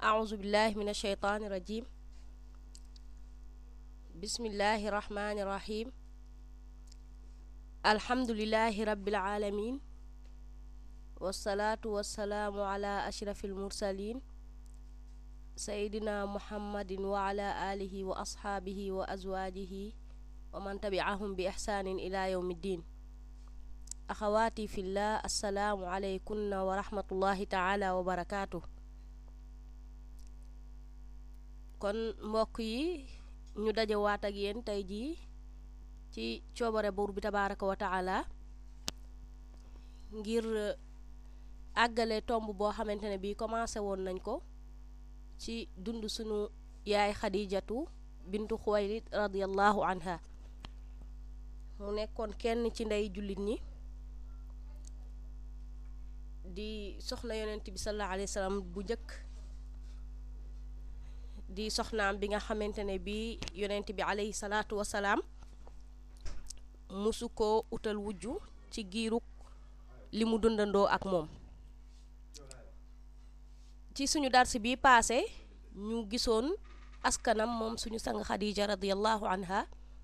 أعوذ بالله من الشيطان الرجيم بسم الله الرحمن الرحيم الحمد لله رب العالمين والصلاة والسلام على أشرف المرسلين سيدنا محمد وعلى آله وأصحابه وأزواجه ومن تبعهم بإحسان إلى يوم الدين أخواتي في الله السلام عليكم ورحمة الله تعالى وبركاته kon mbokk yi ñu dajewaat ak yéen tey jii ci coobare buur bi tabaaraka wa taala ngir àggale tomb boo xamante ne bii commencé woon nañ ko ci dund sunu yaay xadijatu bintu xuwaylid radiallahu anha mu nekkoon kenn ci ndey jullit ñi di soxna yonent bi sallallahu alayhi wa sallam bu njëkk di soxnaam bi nga xamante ne bii yonent bi alayhi salaatu wasalaam musu ko utal wujju ci giirug li mu dundandoo ak moom ci suñu darsi bi paase ñu gisoon askanam moom suñu sang xadija radiallahu anha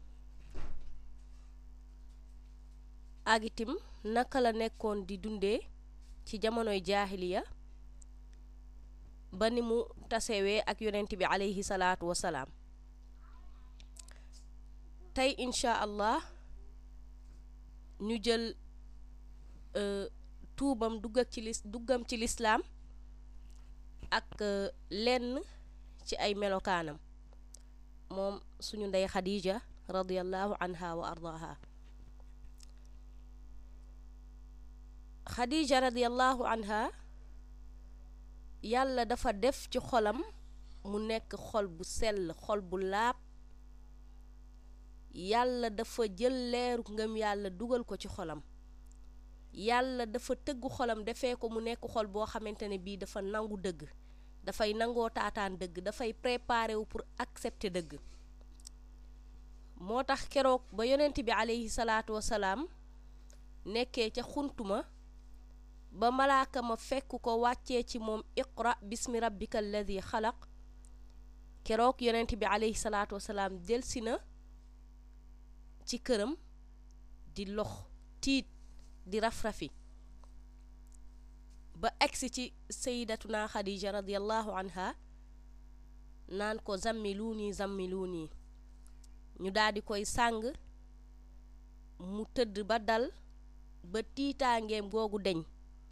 ak itim naka la nekkoon di dundee ci jamonoy jaahiliya ba ni mu tasewee ak yonent bi alayhi salaatu wasalaam tey incha allah ñu jël tuubam dugg ak ci lis duggam ci lislaam ak lenn ci ay melokaanam moom suñu ndey xadija radiallahu anha wa ardaha xadija radiallahu anha yàlla dafa def ci xolam mu nekk xol bu sell xol bu laab yàlla dafa jël leeru ngëm yàlla dugal ko ci xolam yàlla dafa tëggu xolam defee ko mu nekk xol boo xamante ne bii dafa nangu dëgg dafay nangoo taataan dëgg dafay préparé wu pour accepter dëgg moo tax keroog ba yonent bi aleyhi salaatu wasalaam nekkee ca xuntuma ba malaaka ma fekk ko wàccee ci moom iqra bismi rabbika alladi xalaq keroog yonent bi aleyhi salaatu wasalaam delsi na ci këram di lox tiit di raf-rafi ba egsi ci sayidatuna xadija radiallahu anha naan ko zammiluuni zammiluuni ñu daal di koy sàng mu tëdd ba dal ba tiitaangeem googu deñ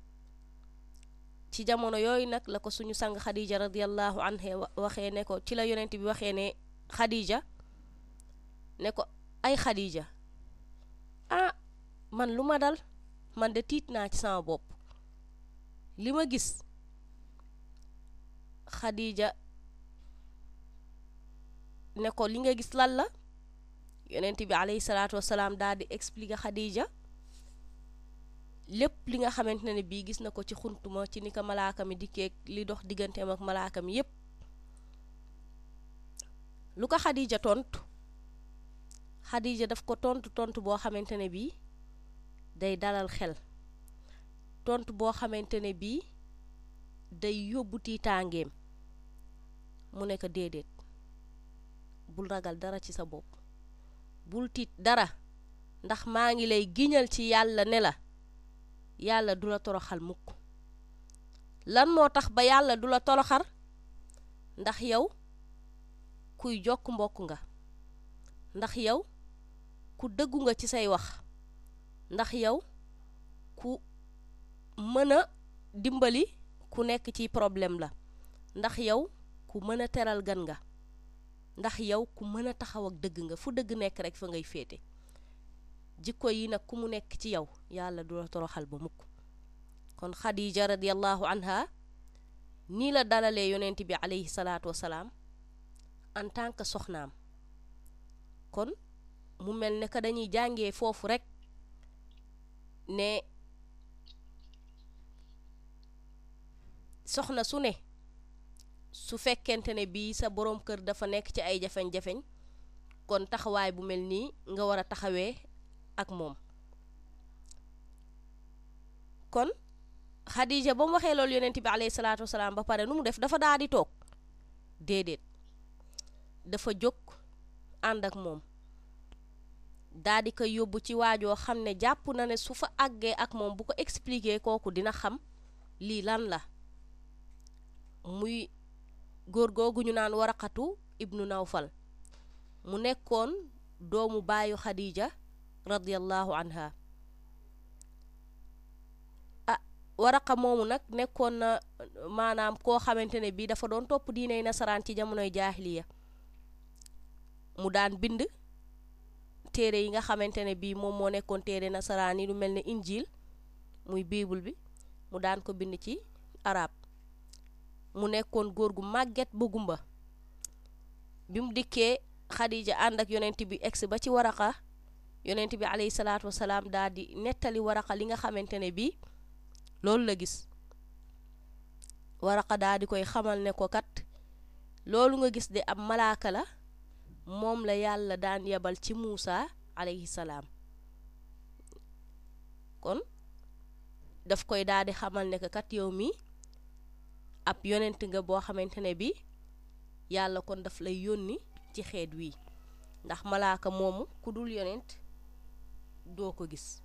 ci jamono yooyu nag la ko suñu sang xadija radiallahu anha waxee ne ko ci la yonent bi waxee ne xadija ne ko ay xadija ah man lu ma dal man de tiit naa ci sama bopp li ma gis xadija ne ko li nga gis lan la yonent bi alayhi salaatu wasalaam daal di expliquer xadija lépp li nga xamante ne bii gis na ko ci xuntuma ci ni ko malaaka mi dikkee li dox digganteem ak malaaka mi yépp lu ko xadija tontu xadija daf ko tontu tontu boo xamante ne bii day dalal xel tontu boo xamante ne bii day yóbbu tiitaangeem mu ne ko déedéet bul ragal dara ci sa bopp bul tiit dara ndax maa ngi lay giñal ci yàlla ne la yàlla du la toroxal mukk lan moo tax ba yàlla du la toroxar ndax yow kuy jokk mbokk nga ndax yow ku dëggu nga ci say wax ndax yow ku mën a dimbali ku nekk ci problème la ndax yow ku mën a teral gan nga ndax yow ku mën a taxaw ak dëgg nga fu dëgg nekk rek fa ngay féete jikko yi nag ku mu nekk ci yow yàlla du la toroxal ba mukk kon xadija radiallahu anha nii la dalalee yonent bi alayhi salaatu wasalaam en tant que soxnaam kon mu mel ne que dañuy jàngee foofu rek ne soxna su ne su fekkente ne bii sa boroom kër dafa nekk ci ay jafeñ-jafeñ kon taxawaay bu mel nii nga war a taxawee ak moom kon Xadija ba mu waxee loolu yonent bi alayhi salaatu wasalaam ba pare nu mu def dafa daal di toog déedéet dafa jóg ànd ak moom daa di koy yóbbu ci waajoo xam ne jàpp na ne su fa àggee ak moom bu ko expliquer kooku dina xam lii lan la muy góor googu ñu naan waraqatu ibnu nawfal mu nekkoon doomu baayu xadija radiyallahu anha ah waraqa moomu nag nekkoon na maanaam koo xamante ne bii dafa doon topp diiney nasaraan ci jamonoy jaahiliya mu daan bind téere yi nga xamante ne bii moom moo nekkoon téere nasaraan yi lu mel ne injil muy biibul bi mu daan ko bind ci arab mu nekkoon góor gu màgget ba gumba bi mu dikkee xadija ànd ak yonent bi egsi ba ci waraqa yonent bi alayhi salaatu wasalaam daal di nettali waraqa li nga xamante ne bii loolu la gis waraqa daal di koy xamal ne ko kat loolu nga gis de am malaaka la moom la yàlla daan yebal ci Muusa alayhi salaam kon daf koy daal di xamal ne ko kat yow mi ab yonent nga boo xamante ne bi yàlla kon daf lay yónni ci xeet wii ndax malaaka moomu ku dul yonent doo ko gis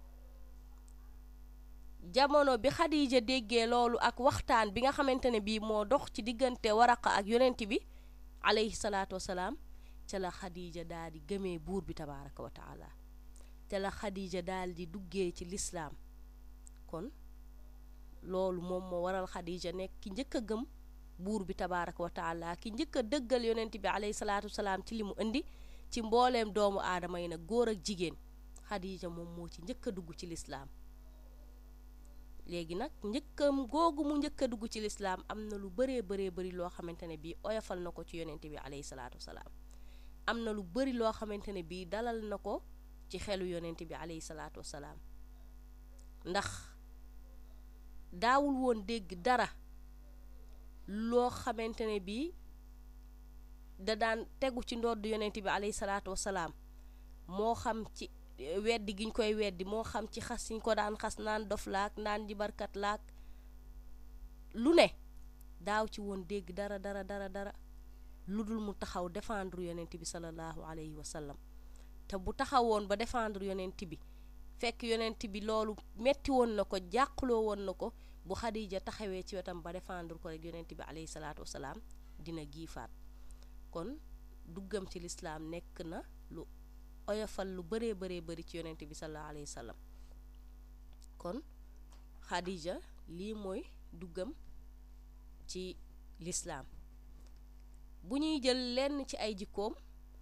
jamono bi Xadija déggee loolu ak waxtaan bi nga xamante ne bii moo dox ci diggante waraqa ak yonent bi alayhi salaatu wasalaam ca la Xadija daal di gëmee buur bi tabaaraka wa taala ca la Xadija daal di duggee ci lislaam kon loolu moom moo waral Xadija nekk ki njëkk a gëm buur bi tabaaraka wa taala ki njëkk a dëggal yonent bi alayhi salaatu wasalaam ci li mu indi ci mbooleem doomu aadama yi nag góor ak jigéen Xadija moom moo ci njëkk a dugg ci lislaam léegi nag njëkkam googu mu njëkk a dugg ci lislaam am na lu bëree bëree bëri loo xamante ne bii oyofal na ko ci yonent bi alayhi salaatu wasalaam am na lu bëri loo xamante ne bii dalal na ko ci xelu yonent bi alayhi salaatu wasalaam ndax daawul woon dégg dara loo xamante ne bii da daan tegu ci ndodd yonent bi alayhi salaatu wasalaam moo xam ci weddi giñ koy weddi moo xam ci xas yiñ ko daan xas naan dof laak naan jibarkat laak lu ne daaw ci woon dégg dara dara dara dara lu dul mu taxaw défendre yonent bi sallallahu alayhi wa sallam te bu taxawoon ba défendre yonent bi fekk yonent bi loolu metti woon na ko jàqloo woon na ko bu Xadija taxawee ci wetam ba défendre ko rek yonent bi alayhi salaatu wasalaam dina giifaat kon duggam ci lislaam nekk na lu oyofal lu bëree bëree bëri ci yonent bi sallallahu alayhi wa sallam kon Xadija lii mooy duggam ci lislaam bu ñuy jël lenn ci ay jikkoom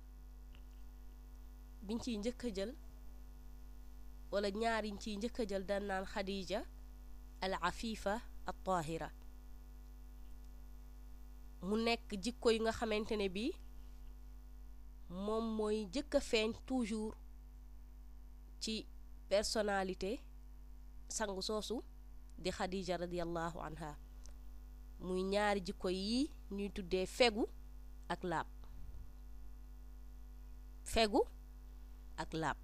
biñ ciy njëkk a jël wala ñaar yiñ ciy njëkk a jël dan naan Xadija al afifa al tahira mu nekk jikko yi nga xamante ne bii moom mooy njëkk a feeñ toujours ci personnalité sangu soosu di Xadija radiallahu anha muy ñaari jikko yi ñuy tuddee fegu ak laab fegu ak laab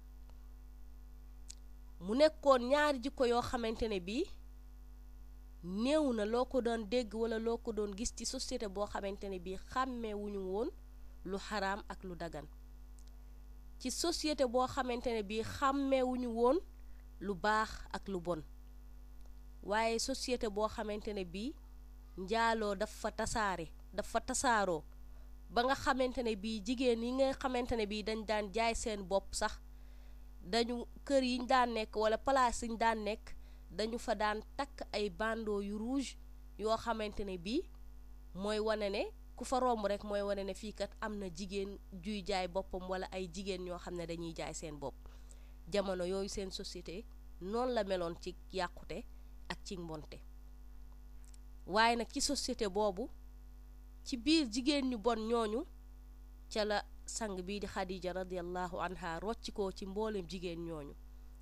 mu nekkoon ñaari jikko yoo xamante ne bii néew na loo ko doon dégg wala loo ko doon gis ci société boo xamante ne bii xàmmeewuñu woon lu xaraam ak lu dagan ci société boo xamante ne bii xàmmeewuñu woon lu baax ak lu bon waaye société boo xamante ne bii njaaloo dafa tasaare dafa tasaaroo ba nga xamante ne bii jigéen yi nga xamante ne bii dañ daan jaay seen bopp sax dañu kër yiñ daan nekk wala place yiñ daan nekk dañu fa daan takk ay bandeau yu rouge yoo xamante ne bii mooy wane ne ku fa romb rek mooy wane ne fii kat am na jigéen juy jaay boppam wala ay jigéen ñoo xam ne dañuy jaay seen bopp jamono yooyu seen société noonu la meloon ci yàqute ak ci mbonte waaye nag ci société boobu ci biir jigéen ñu bon ñooñu ca la sang bii di Xadija radiallahu anha rocci ko ci mboolem jigéen ñooñu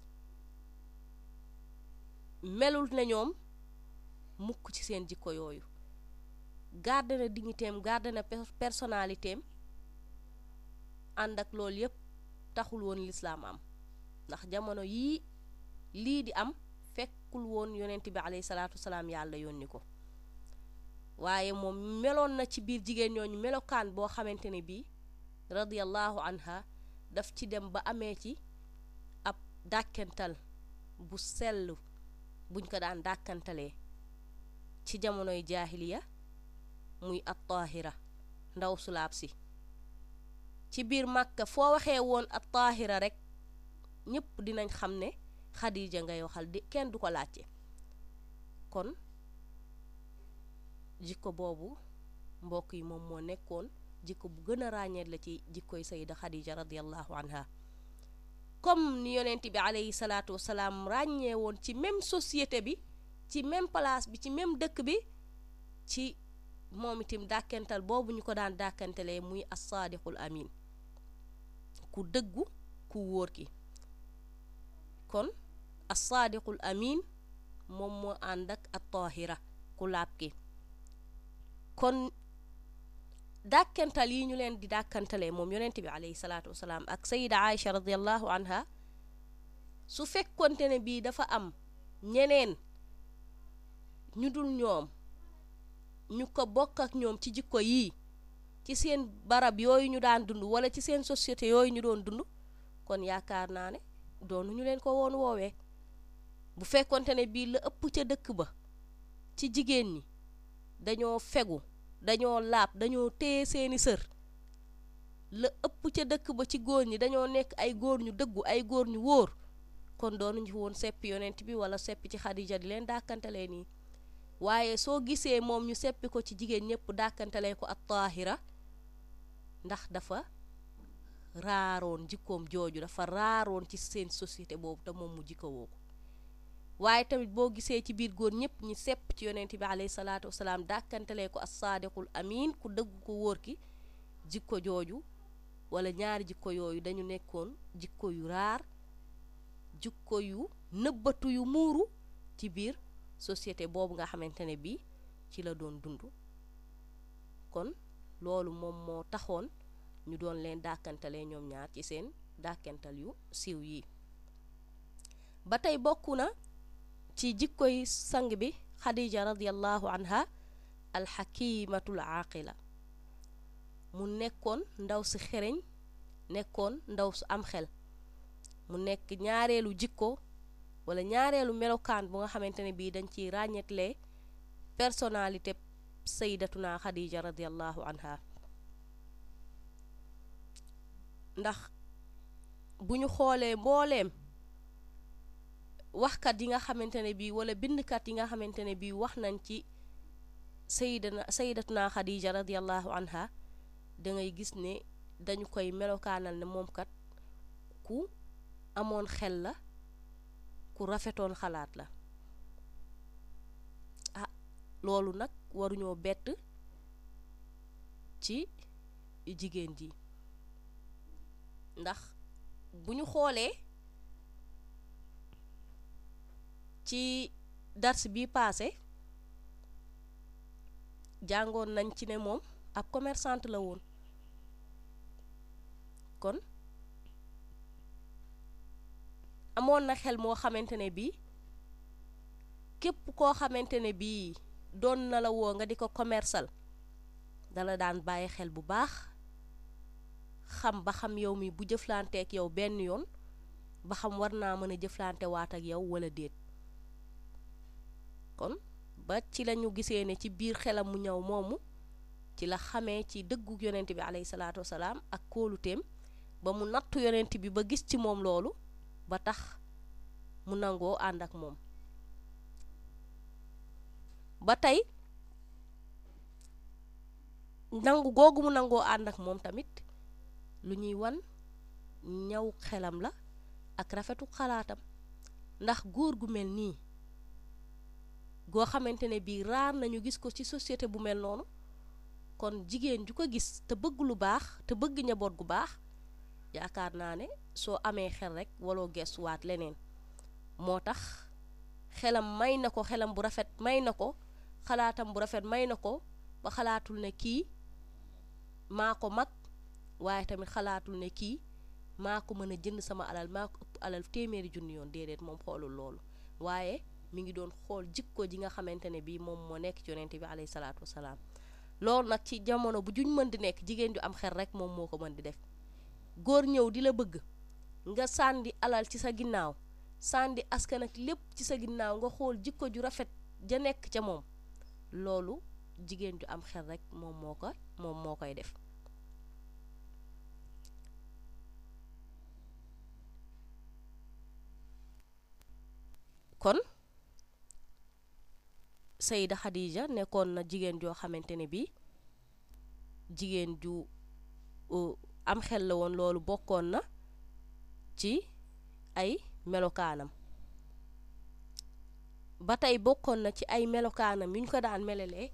melul na ñoom mukk ci seen jikko yooyu garde na dignitéem garde na personnalitéem ànd ak loolu yépp taxul woon lislaam am ndax jamono yii lii di am fekkul woon yonent bi alayhi salaatu wasalaam yàlla yónni ko waaye moom meloon na ci biir jigéen ñooñu melokaan boo xamante ne bii radiyallahu anha daf ci dem ba amee ci ab dàkkental bu sell buñ ko daan dàkkantalee ci jamonoy jaahiliya muy at taahira ndaw sulaab si ci biir màkka foo waxee woon at taahira rek ñépp dinañ xam ne xadija ngay waxal di kenn du ko laajte kon jikko boobu mbokk yi moom moo nekkoon jikko bu gën a ràññeet la ci jikkoy sayida xadija radiallahu anha comme ni yonent bi alayhi salaatu wasalaam ràññee woon ci même société bi ci même place bi ci même dëkk bi ci moom itam dàkkental boobu ñu ko daan dàkkantalee muy assaadiqul amin ku dëggu ku wóor ki kon assaadiqul amin moom moo ànd ak at tahira ku laab ki kon dàkkantal yi ñu leen di dàkkantalee moom yonent bi alayhi salaatu wasalaam ak sayida aïcha radiallahu anha su fekkonte ne bii dafa am ñeneen ñu dul ñoom ñu ko bokk ak ñoom ci jikko yii ci seen barab yooyu ñu daan dund wala ci seen société yooyu ñu doon dund kon yaakaar naa ne doonu ñu leen ko woon woowee bu fekkonte ne bii la ëpp ca dëkk ba ci jigéen ñi dañoo fegu dañoo laab dañoo téye seeni sër la ëpp ca dëkk ba ci góor ñi dañoo nekk ay góor ñu dëggu ay góor ñu wóor kon doonuñu woon seppi yonent bi wala seppi ci xadija di leen dàkkantalee nii waaye soo gisee moom ñu seppi ko ci jigéen ñëpp dàkkantalee ko at taahira ndax dafa raaroon jikkoom jooju dafa raaroon ci seen société boobu te moom mu jikkowoo ko waaye tamit boo gisee ci biir góor ñëpp ñi sepp ci yonent bi alayhi salaatu wasalaam dàkkantalee ko as-saadiqul amin ku dëgg ko wóor ki jikko jooju wala ñaari jikko yooyu dañu nekkoon jikko yu raar jikko yu nëbbatu yu muuru ci biir société boobu nga xamante ne bii ci la doon dund kon loolu moom moo taxoon ñu doon leen dàkkantalee ñoom ñaar ci seen dàkkantal yu siiw yi ba tey bokk na ci jikkoy sang bi xadija radiallahu anha alxakimatul aaqila mu nekkoon ndaw si xereñ nekkoon ndaw su am xel mu nekk ñaareelu jikko wala ñaareelu melokaan bu nga xamante ne bii dañ ciy ràññetlee personnalité sayyidatuna xadija radiallahu anha ndax bu ñu xoolee mbooleem waxkat yi nga xamante ne bii wala bindkat yi nga xamante ne bii wax nañ ci sayyidana sayyidatuna xadija radiallahu anha da ngay gis ne dañu koy melokaanal ne moom kat ku amoon xel la ku rafetoon xalaat la ah loolu nag waruñoo bett ci jigéen ji ndax bu ñu xoolee ci dars bi paase jàngoon nañ ci ne moom ab commerçante la woon kon amoon na xel moo xamante ne bii képp koo xamante ne bii doon na la woo nga di ko commercial dala daan bàyyi xel bu baax xam ba xam yow mi bu jëflanteek yow benn yoon ba xam war naa mën a jëflante waat ak yow wala déet kon ba ci lañu gisee ne ci biir xelam mu ñëw moomu ci la xamee ci dëggu yonent bi alayhi salaatu wasalaam ak kóoluteem ba mu nattu yonent bi ba gis ci moom loolu ba tax mu nangoo ànd ak moom ba tey nangu googu mu nangoo ànd ak moom tamit lu ñuy wan ñaw xelam la ak rafetu xalaatam ndax góor gu mel nii goo xamante ne bii raar nañu gis ko ci société bu mel noonu kon jigéen ju ko gis te bëgg lu baax te bëgg njaboot gu baax yaakaar naa ne soo amee xel rek waloo gestuwaat leneen moo tax xelam may na ko xelam bu rafet may na ko xalaatam bu rafet may na ko ba xalaatul ne kii maa ko mag waaye tamit xalaatul ne kii maa ko mën a jënd sama alal maa ko ëpp alal téeméeri junni yoon déedéet moom xoolul loolu waaye mi ngi doon xool jikko ji nga xamante ne bii moom moo nekk ci yonent bi alayhi salaatu wasalaam loolu nag ci jamono bu juñ mën di nekk jigéen ju am xel rek moom moo ko mën di def góor ñëw di la bëgg nga sàndi alal ci sa ginnaaw sàndi askan ak lépp ci sa ginnaaw nga xool jikko ju rafet ja nekk ca moom loolu jigéen ju am xel rek moom moo ko moom moo koy def kon Sayida Khadija nekkoon na jigéen joo xamante ne bi jigéen ju am xel la woon loolu bokkoon na ci ay melokaanam ba tey bokkoon na ci ay melokaanam yu ñu ko daan melelee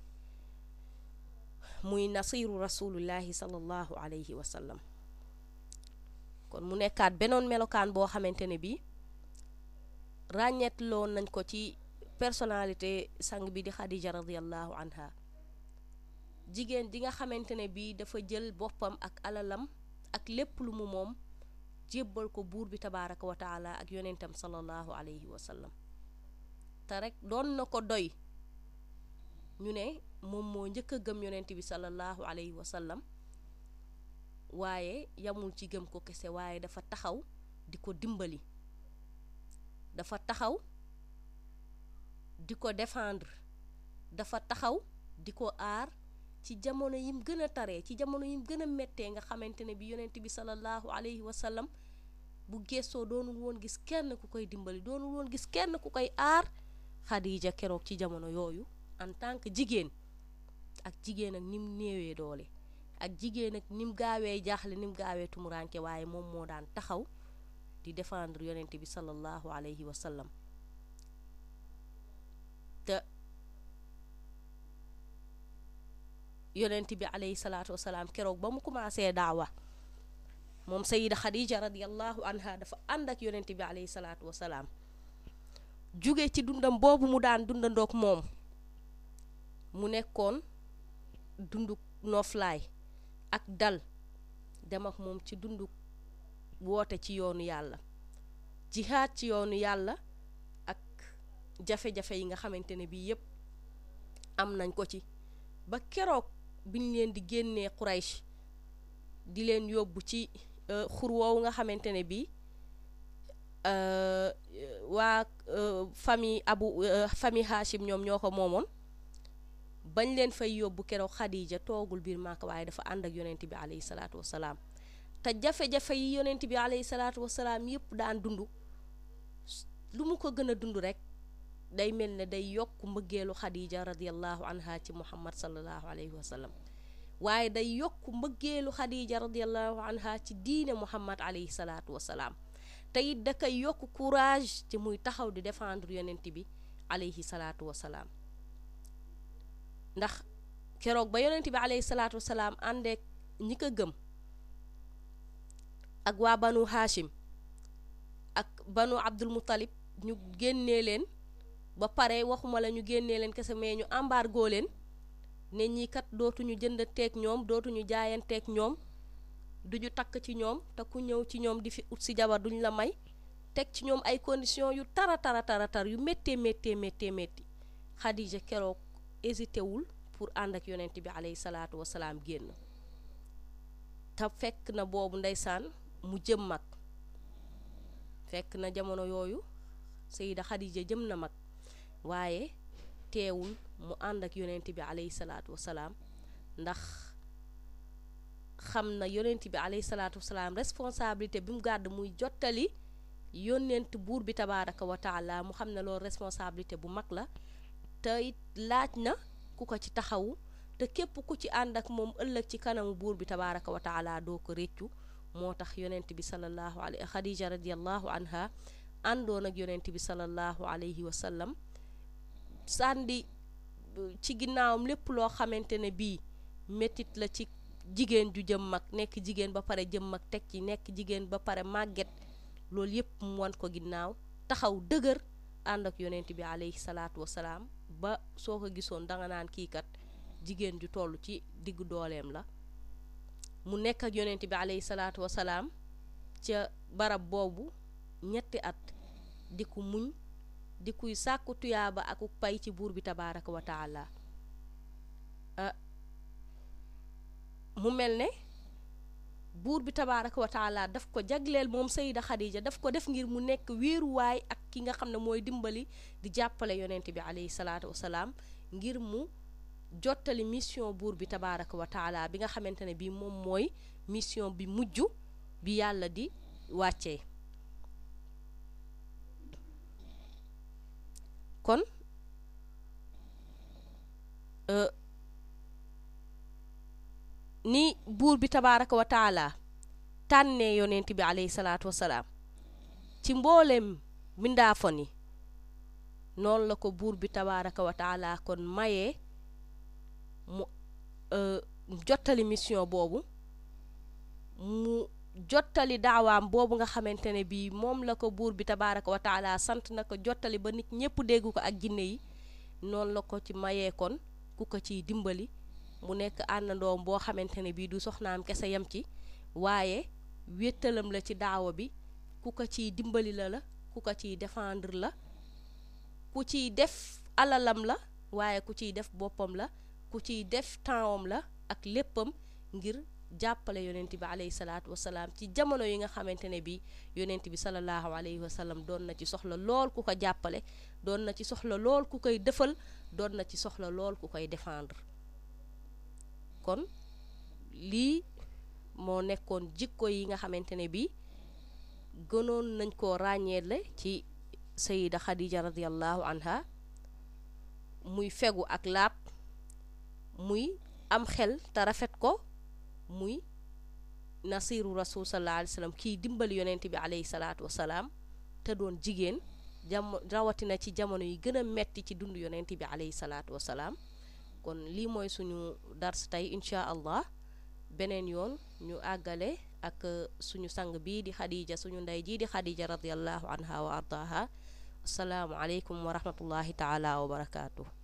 muy nasiru rasulullahi sallallahu alayhi wa sallam kon mu nekkaat benoon melokaan boo xamante ne bi ràññeetloon nañ ko ci personnalité sang bi di Khadija radiallahu anha jigéen ji nga xamante ne bii dafa jël boppam ak alalam ak lépp lu mu moom jébbal ko buur bi tabaaraka wa taala ak yonentam sallallahu alayhi wa sallam te rek doon na ko doy ñu ne moom moo njëkk a gëm yonent bi sallallahu alayhi wa sallam waaye yamul ci gëm ko kese waaye dafa taxaw di ko dimbali dafa taxaw di ko défendre dafa taxaw di ko aar ci jamono yim gën a taree ci jamono yim gën a méttee nga xamante ne bi yonent bi sallallahu alayhi wa sallam bu gestoo doonul woon gis kenn ku koy dimbali doonul woon gis kenn ku koy aar Khadija keroog ci jamono yooyu en tant que jigéen ak jigéen ak nim néewee doole ak jigéen ak nim gaawee jaaxle nim gaawee tumuranke waaye moom moo daan taxaw di défendre yonent bi sallallahu alayhi wa sallam te yonent bi alayhi salaatu wasalaam keroog ba mu commencé daawa moom sayida xadija radiallahu anha dafa ànd ak yonent bi alayhi salaatu wasalaam jóge ci dundam boobu mu daan dundandoog moom mu nekkoon dundu nooflaay ak dal dem ak moom ci dundu woote ci yoonu yàlla jihaad ci yoonu yàlla ak jafe-jafe yi nga xamante ne bii yépp am nañ ko ci ba keroog biñ leen di génnee Quraysh di leen yóbbu ci xur woowu nga xamante ne bii waa famille abu famille Hachim ñoom ñoo ko moomoon bañ leen fay yóbbu keroog Khadija toogul biir Màkka waaye dafa ànd ak yonent bi alayhi salaatu wasalaam te jafe-jafe yi yonent bi alayhi salaatu wasalaam yépp daan dund lu mu ko gën a dund rek day mel ne day yokk mbëggeelu Khadija radiallahu anha ci Muhammad sallallahu alayhi wa sallam waaye day yokk mbëggeelu Khadija radiallahu anha ci diine Muhammad alayhi salaatu wasalaam te it da koy yokk courage ci muy taxaw di défendre yonent bi alayhi salaatu wasalaam ndax keroog ba yonent bi alayhi salaatu wasalaam àndeek ñi ko gëm ak waa banu Hashim ak banu Abdul Muttalib ñu génnee leen ba pare waxuma la ñu génnee leen kese mais ñu embargo leen ne ñii kat dootuñu jënd teeg ñoom dootuñu jaayanteeg ñoom duñu takk ci ñoom te ku ñëw ci ñoom di fi ut si jabar duñ la may teg ci ñoom ay conditions yu tara tara tara tar yu méttee méttee méttee métti Khadija keroog hésité wul pour ànd ak yonent bi alayhi salaatu wasalaam génn te fekk na boobu ndeysaan mu jëm mag fekk na jamono yooyu Sayida Khadija jëm na mag waaye teewul mu ànd ak yonent bi alayhi salaatu wasalaam ndax xam na yonent bi alayhi salaatu wasalaam responsabilité bi mu gàdd muy jottali yónnent buur bi tabaaraka wa taala mu xam ne loolu responsabilité bu mag la te it laaj na ku ko ci taxawu te képp ku ci ànd ak moom ëllëg ci kanamu buur bi tabaaraka wa taala doo ko réccu moo tax yonent bi sallallahu alayhi Khadija radiallahu anha àndoon ak yonent bi sallallahu alayhi wa sallam sàndi ci ginnaawam lépp loo xamante ne bii métit la ci jigéen ju jëm mag nekk jigéen ba pare jëm mag teg ci nekk jigéen ba pare màgget loolu yépp mu wan ko ginnaaw taxaw dëgër ànd ak yonent bi alayhi salaatu wasalaam ba soo ko gisoon danga naan kii kat jigéen ju toll ci diggu dooleem la mu nekk ak yonent bi alayhi salaatu wasalaam ca barab boobu ñetti at di ko muñ di kuy sàkku tuyaaba akuk pay ci buur bi tabaaraka wa taala mu mel ne buur bi tabaaraka wa taala daf ko jagleel moom sayida xadija daf ko def ngir mu nekk wéeruwaay ak ki nga xam ne mooy dimbali di jàppale yonent bi alayhi salaatu wasalaam ngir mu jottali mission buur bi tabaaraka wa taala bi nga xamante ne bii moom mooy mission bi mujj bi yàlla di wàccee kon ni buur bi tabaaraka wa taala tànnee yonent bi alayhi salaatu wasalaam ci mbooleem mbindaafon yi noonu la ko buur bi tabaaraka wa taala kon mayee mu jottali mission boobu mu jottali daawaam boobu nga xamante ne bii moom la ko buur bi tabaaraka wa taala sant na ko jottali ba nit ñépp dégg ko ak jinne yi noonu la ko ci mayee kon ku ko ciy dimbali mu nekk àndandoom boo xamante ne bii du soxnaam kese yem ci waaye wéttalam la ci daawa bi ku ko ciy dimbali la la ku ko ciy défendre la ku ciy def alalam la waaye ku ciy def boppam la ku ciy def tempsam la ak léppam ngir jàppale yonent bi alayhi salaatu wasalaam ci jamono yi nga xamante ne bi yonent bi salallaahu alayhi wa sallam doon na ci soxla lool ku ko jàppale doon na ci soxla lool ku koy defal doon na ci soxla lool ku koy défendre kon lii moo nekkoon jikko yi nga xamante ne bi gënoon nañ koo ràññeele ci sayida xadija radiallahu anha muy fegu ak laab muy am xel te rafet ko muy nasiru rasul sallallahu alayhi wa sallam kii dimbali yonent bi alayhi salaatu wasalaam te doon jigéen jam rawatina ci jamono yi gën a metti ci dund yonent bi alayhi salaatu wasalaam kon lii mooy suñu dars tey incha allah beneen yoon ñu àggale ak suñu sang bii di xadija suñu ndey jii di xadija radiallahu anha wa ardaha asalaamu aleykum wa rahmatullahi taala wa barakaatu